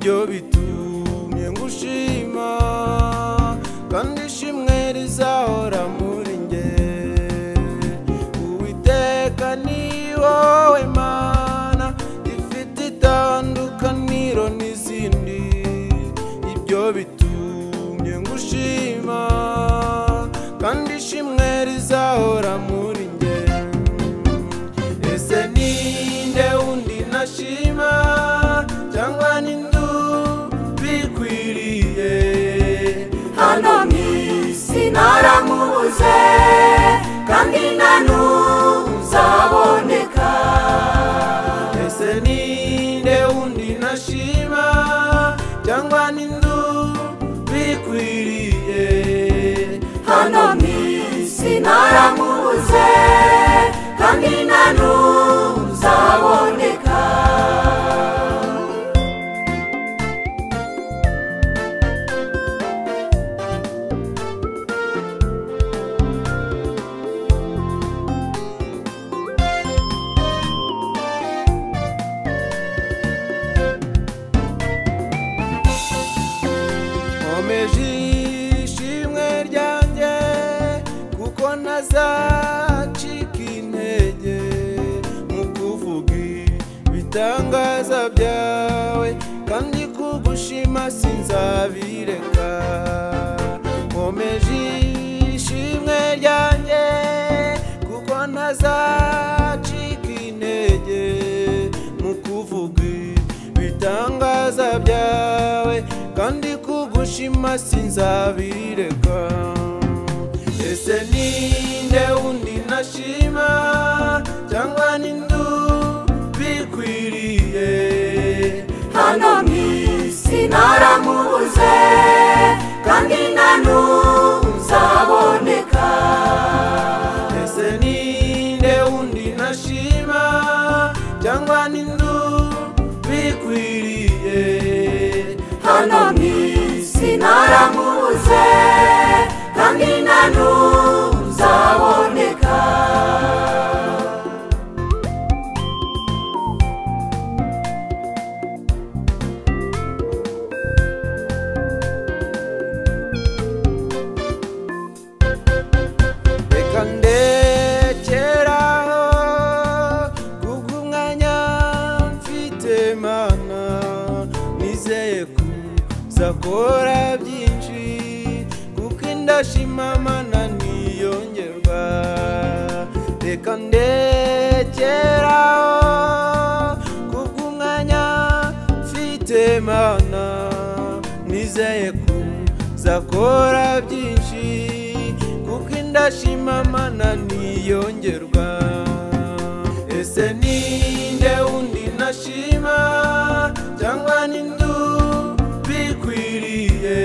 byo bitumye ngushima kandi ishimwe rizahora muri nge uwiteka ni wowe mana ifite itandukaniro n'izindi ibyo bitumye ngushima kandi ishimwe rizahora muri nge ese ninde undi nashima cyangwa n'inzu bikwiriye hano mu isi naramubuze kandi na n'ubu uzaboneka ese ninde undi nashima cyangwa n'inzu bikwiriye hano mu isi naramubuze kandi na n'ubu uzaboneka nkomeje ishimwe ryanjye kuko ntazacika intege mu kuvuga ibitangaza byawe kandi kugushima sinzabireka nkomeje ishimwe ryanjye kuko ntazacika intege mu kuvuga ibitangaza byawe kandi kugushima sinzabireka ese ninde undi nashima cyangwa n'inzu bikwiriye hano mu isi naramubuze kandi na n'ubu uzaboneka ese ninde undi nashima cyangwa n'inzu bikwiriye hano mu isi naramubuze kandi na n'ubu uzaboneka reka ndekeraho kubw'umwanya mfite mana nizeye kuzakora byinshi kuko indashima mana ntiyongerwa reka ndekeraho kubw'umwanya mfite mana nizeye kuzakora byinshi kuko indashima mana ntiyongerwa ese ninde undi nashima cyangwa n'inzu bikwiriye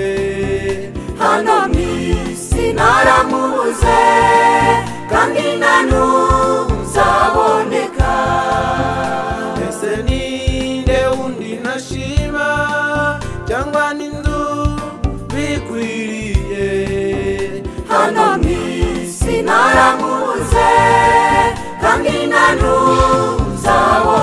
hano mu isi naramubuze kandi na n'ubu uzaboneka ese ninde undi nashima cyangwa n'inzu bikwiriye hano mu isi naramubuze kandi na n'ubu uzaboneka